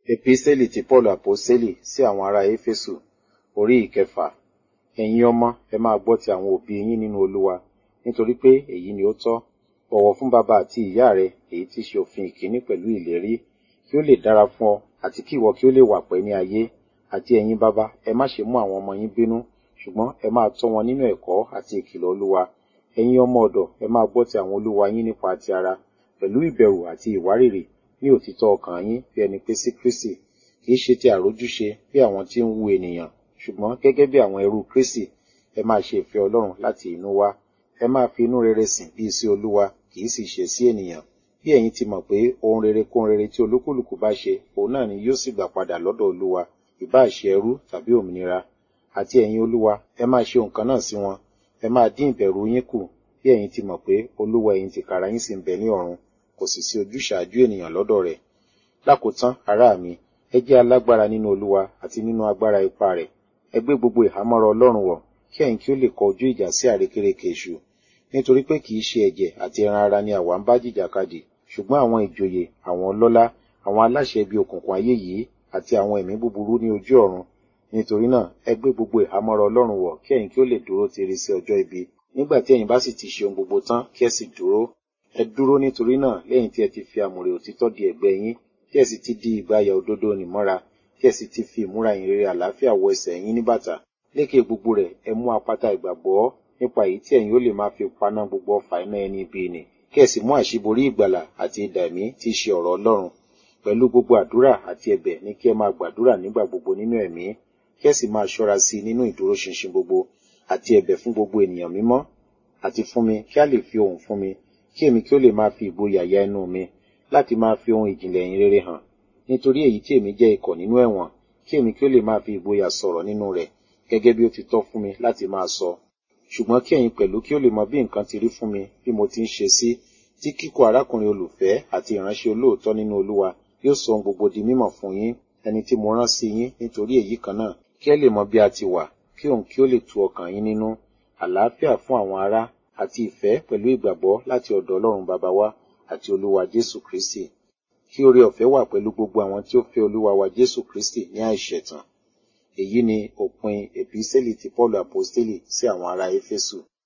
Epísẹ́lì ti Pọ́ọ̀lù Àpọ́sítélì sí àwọn ará Éfésù orí ìkẹfà. Ẹ̀yin ọmọ, ẹ máa gbọ́ ti àwọn òbí yín nínú Olúwa, nítorí pé èyí ni ó tọ́. Bọ̀wọ̀ fún bàbá àti ìyá rẹ, èyí tí í ṣe òfin ìkíní pẹ̀lú ìlérí, kí ó lè dára fún ọ, àti kí ìwọ kí ó lè wà pẹ́ ní ayé. Àti ẹ̀yin bàbá, ẹ má ṣe mú àwọn ọmọ yín bínú, ṣùgbọ́n ẹ máa tọ́ wọn nínú ẹ̀kọ́ àti ìkìlọ̀ Olúwa. Ẹ̀yin ọmọ ọ̀dọ̀, ẹ máa gbọ́ ti àwọn olúwa yín nípa ti ara, pẹ̀lú ìbẹ̀rù àti ìwárìrì, ní òtítọ́ ọkàn yín bí ẹni pé sí Kristi, kì í ṣe ti àrójúṣe bí àwọn tí ń wu ènìyàn, ṣùgbọ́n gẹ́gẹ́ bí àwọn ẹrú Kristi, ẹ máa ṣe ìfẹ́ Ọlọ́run láti inú wá. Ẹ máa fi inú rere sìn bí sí Olúwa, kì í sì ṣe sí ènìyàn. Bí ẹ̀yin ti mọ̀ pé ohun rere kóhun rere tí olúkúlùkù bá ṣe, òun náà ni yóò sì gbà padà lọ́dọ̀ Olúwa, ìbá ṣe ẹrú tàbí òmìnira. Àti ẹ̀yin Olúwa, ẹ máa ṣe nǹkan náà sí wọn. Ẹ máa dín ìbẹ̀rù yín kù, bí ẹ̀yin ti mọ̀ pé Olúwa ẹ̀yin tìkára yín sì ń bẹ ní ọ̀run, kò sì sí ojúṣàájú ènìyàn lọ́dọ̀ rẹ̀. Lákòótán, ará mi, ẹ jẹ́ alágbára nínú Olúwa àti nínú agbára ipá rẹ̀. Ẹ gbé gbogbo ìhámọ́ra Ọlọ́run wọ̀, kí ẹ̀yin kí ó lè kọ ojú ìjà sí àrékérekè èṣù. Nítorí pé kì í ṣe ẹ̀jẹ̀ àti ẹran ara ni àwa ń bá jìjàkadì, ṣùgbọ́n àwọn ìjòyè, àwọn ọlọ́lá, àwọn aláṣẹ ibi òkùnkùn ayé yìí, àti àwọn ẹ̀mí búburú ní ojú ọ̀run. Nítorí náà, ẹ gbé gbogbo ìhámọ́ra Ọlọ́run wọ̀, kí ẹ̀yin kí ó lè dúró tiri sí ọjọ́ ibi. Nígbà tí ẹ̀yin bá sì ti ṣe ohun gbogbo tán, kí ẹ sì dúró. Ẹ dúró nítorí náà lẹ́yìn tí ẹ ti fi àmùrè òtítọ́ di ẹ̀gbẹ́ yín, tí ẹ sì ti di ìgbàyà òdodo nìmọ́ra, tí ẹ sì ti fi ìmúra ìhìnrere àlàáfíà wọ ẹsẹ̀ yín ní bàtà. Lékè gbogbo rẹ̀, ẹ mú apáta ìgbàgbọ́, nípa èyí tí ẹ̀yin ó lè máa fi paná gbogbo ọfà iná ẹni ibi nì. Kí ẹ sì mú àṣíborí ìgbàlà àti idà ẹ̀mí tí í ṣe ọ̀rọ̀ Ọlọ́run. Pẹ̀lú gbogbo àdúrà àti ẹ̀bẹ̀ ní kí ẹ máa gbàdúrà nígbà gbogbo nínú ẹ̀mí. Kí ẹ sì máa ṣọ́ra sí i nínú ìdúróṣinṣin gbogbo, àti ẹ̀bẹ̀ fún gbogbo ènìyàn mímọ́. Àti fún mi, kí a lè fi ohùn fún mi, kí èmi kí ó lè máa fi ìgboyà ya ẹnu mi, láti máa fi ohun ìjìnlẹ̀ ìyìn rere hàn. Nítorí èyí tí èmi jẹ́ ikọ̀ nínú ẹ̀wọ̀n, kí èmi kí ó lè máa fi ìgboyà sọ̀rọ̀ nínú rẹ̀, gẹ́gẹ́ bí ó ti tọ́ fún mi láti máa sọ. Ṣùgbọ́n kí ẹ̀yin pẹ̀lú kí ó lè mọ bí nǹkan ti rí fún mi bí mo ti ń ṣe sí, tí kíkọ̀ arákùnrin olùfẹ́ àti ìránṣẹ́ olóòótọ́ nínú Olúwa yóò sọ ohun gbogbo di mímọ̀ fún yín, ẹni tí mo rán sí yín nítorí èyí kan náà, kí ẹ lè mọ bí a ti wà, kí òun kí ó lè tu ọkàn yín nínú. Àlàáfíà fún àwọn ará àti ìfẹ́ pẹ̀lú ìgbàgbọ́ láti ọ̀dọ̀ Ọlọ́run bàbá wa àti Olúwa Jésù Kristi. Kí oore ọ̀fẹ́ wà pẹ̀lú gbogbo àwọn tí ó fẹ́ Olúwa wa Jésù Kristi ní àìṣẹ̀tàn. Èyí ni òpin Epísẹ́lì ti Pọ́ọ̀lù Àpọ́stélì sí àwọn ará Éfésù.